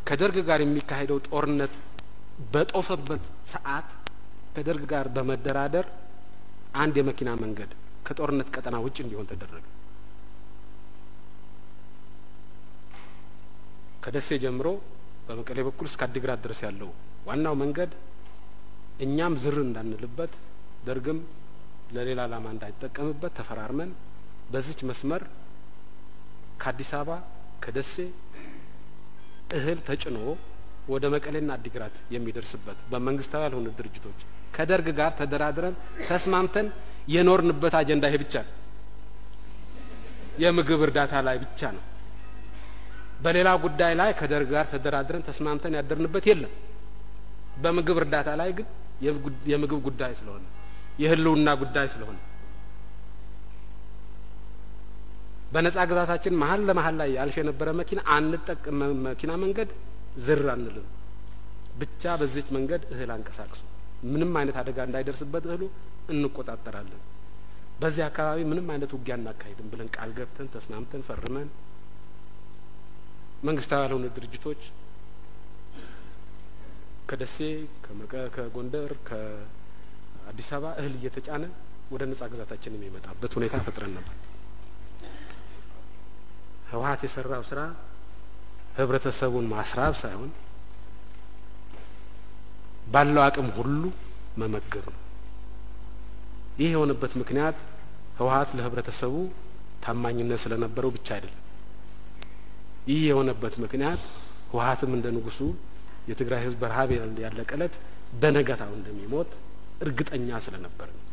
ከደርግ ጋር የሚካሄደው ጦርነት በጦፈበት ሰዓት ከደርግ ጋር በመደራደር አንድ የመኪና መንገድ ከጦርነት ቀጠና ውጭ እንዲሆን ተደረገ። ከደሴ ጀምሮ በመቀሌ በኩል እስከ አዲግራት ድረስ ያለው ዋናው መንገድ እኛም ዝር እንዳንልበት ደርግም ለሌላ ዓላማ እንዳይጠቀምበት ተፈራርመን በዚች መስመር ከአዲስ አበባ ከደሴ እህል ተጭኖ ወደ መቀሌና አዲግራት የሚደርስበት በመንግስታዊ ያልሆኑ ድርጅቶች ከደርግ ጋር ተደራድረን ተስማምተን የኖርንበት አጀንዳ ይሄ ብቻ ነው። የምግብ እርዳታ ላይ ብቻ ነው። በሌላ ጉዳይ ላይ ከደርግ ጋር ተደራድረን ተስማምተን ያደርንበት የለም። በምግብ እርዳታ ላይ ግን የምግብ ጉዳይ ስለሆነ የህልውና ጉዳይ ስለሆነ በነጻ ግዛታችን መሀል ለመሀል ላይ ያልፍ የነበረ መኪና አንጠቅም መኪና መንገድ ዝር አንልም። ብቻ በዚች መንገድ እህል አንቀሳቅሱ፣ ምንም አይነት አደጋ እንዳይደርስበት እህሉ እንቆጣጠራለን። በዚህ አካባቢ ምንም አይነት ውጊያ እናካሂድም ብለን ቃል ገብተን ተስማምተን ፈርመን መንግስታዊ ያልሆኑ ድርጅቶች ከደሴ ከጎንደር ከአዲስ አበባ እህል እየተጫነ ወደ ነጻ ግዛታችን የሚመጣበት ሁኔታ ፈጥረን ነበር። ህወሀት የሰራው ስራ ህብረተሰቡን ማስራብ ሳይሆን ባለው አቅም ሁሉ መመገብ ነው። ይህ የሆነበት ምክንያት ህወሀት ለህብረተሰቡ ታማኝነት ስለነበረው ብቻ አይደለም። ይህ የሆነበት ምክንያት ህወሀትም እንደ ንጉሱ የትግራይ ህዝብ በረሀብ ያለቀ እለት በነገታው እንደሚሞት እርግጠኛ ስለነበር ነው።